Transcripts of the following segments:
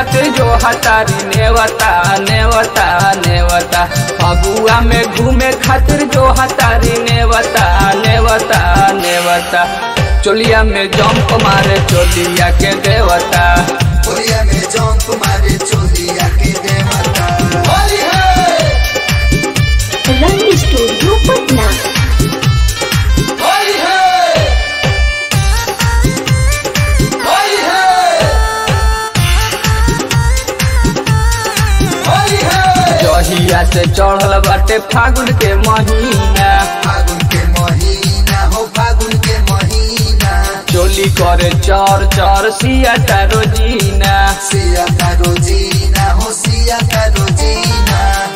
खातिर जो हतारी नेवता नेवता नेवता फगुआ में घूमे खातिर जो हतारी नेवता नेवता नेवता चोलिया में जंप मारे चोलिया के देवता होलिया में जंप मारे चोलिया के देवता होली है रंग स्टूडियो पटना होली है होली है होली है जहिया से चढ़ल बाटे फागुन के महीना फागुन के महीना हो फागुन के महीना चोली करे चर चर सिया तारो जीना सिया का रोजीना हो सिया का रोजीना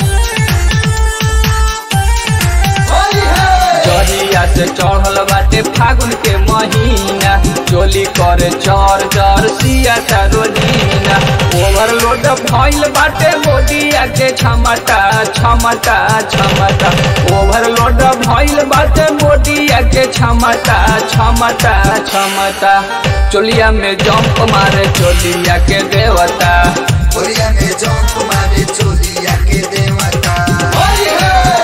होली है जहिया से चढ़ल बाटे फागुन के महीना चोली करे चर चर सिया तारो जीना ओवरलोड भइल बाटे बोडिया के क्षमता क्षमता क्षमता ओवरलोड भइल बाटे बोडिया के क्षमता क्षमता क्षमता चोलिया में जंप मारे चोलिया के देवता होलिया में जंप मारे चोलिया के देवता होली है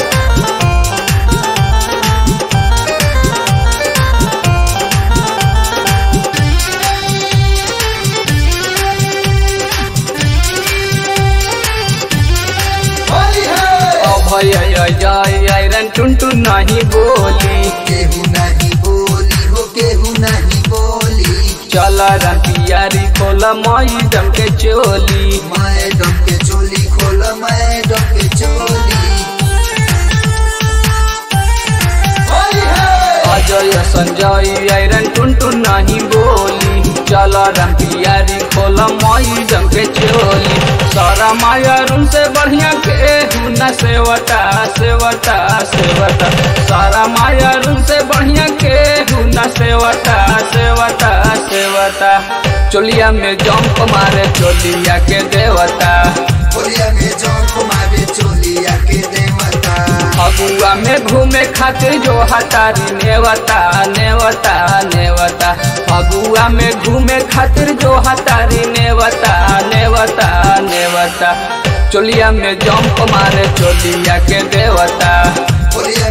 होली है अभय जय आयरन टुनटुन नहीं बोली केहू नहीं बोली हो केहू नहीं बोली चल रतियारी खोल मई जम के चोली मैडम के चोली खोल मैडम के चोली होली है अजय संजय आयरन टुनटुन नहीं बोली चल रतियारी खोल मई जम के चोली सारा मायरून से बढ़िया के न सेवता सेवता सेवता सारा मायरून से बढ़िया के न सेवता सेवता सेवता चोलिया में जंप मारे चोलिया के देवता होलिया में जंप मारे चोलिया के देवता फगुआ में घूमे खातिर जो हतारी नेवता नेवता नेवता फगुआ में घूमे खातिर जो हतारी नेवता नेवता नेवता चोलिया में जंप मारे चोलिया के देवता होलिया